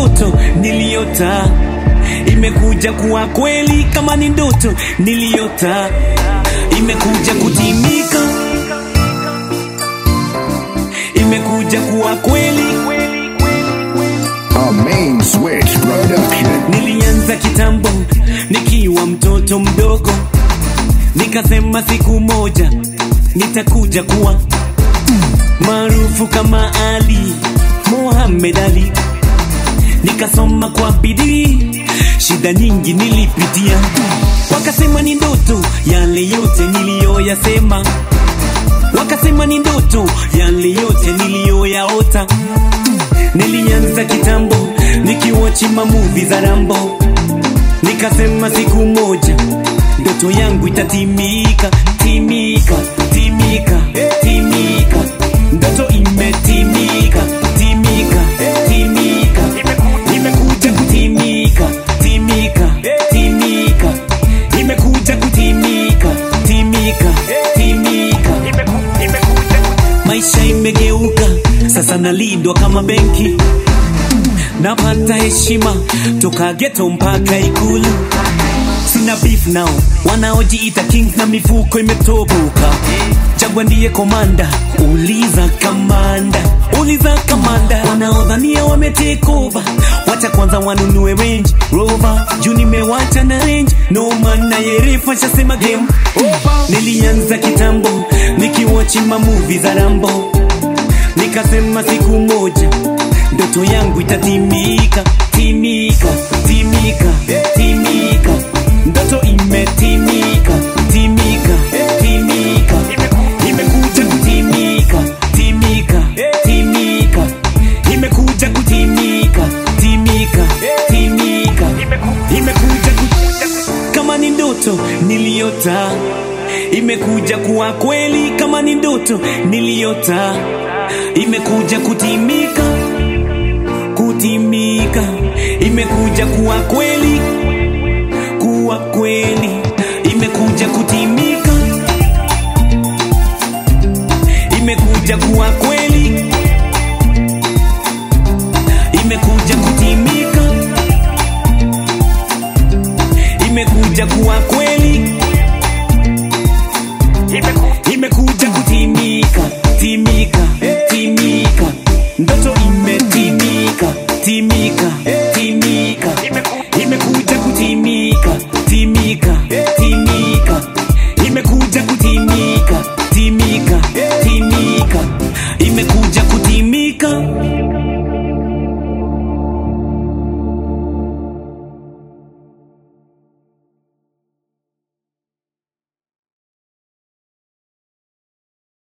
ndoto niliota imekuja kuwa kweli kama ni ndoto niliota imekuja kutimika imekuja kuwa kweli A main switch production. nilianza kitambo nikiwa mtoto mdogo nikasema siku moja nitakuja kuwa maarufu kama ali muhamed ali nikasoma kwa bidii shida nyingi nilipitia wakasema ni ndoto yale yote niliyoyasema wakasema ni ndoto yale yote niliyoyaota nilianza kitambo nikiwachi mamuvi za rambo nikasema siku moja ndoto yangu itatimika timika timika timika ndoto imetimika timika timika imekuja kutimika timika timika imekuja kutimika timika timika maisha imegeuka sasa nalindwa kama benki napata heshima toka geto mpaka ikulu sina beef nao wanaojiita kings na mifuko imetoboka jagwa ndiye komanda uliza kamanda uliza kamanda wanaodhania wametekova wacha kwanza wanunue range rover juu nimewacha na range no man na yerefa shasema game over nilianza kitambo nikiwachi mamuvi za rambo nikasema siku moja ndoto yangu itatimika timika timika timika ndoto imetimika timika timika imekuja kutimika timika timika imekuja kutimika timika timika imekuja ku- kama ni ndoto niliota imekuja kuwa kweli kama ni ndoto niliota imekuja kutimika kutimika imekuja kuwa kweli kuwa kweli imekuja kutimika imekuja kuwa kweli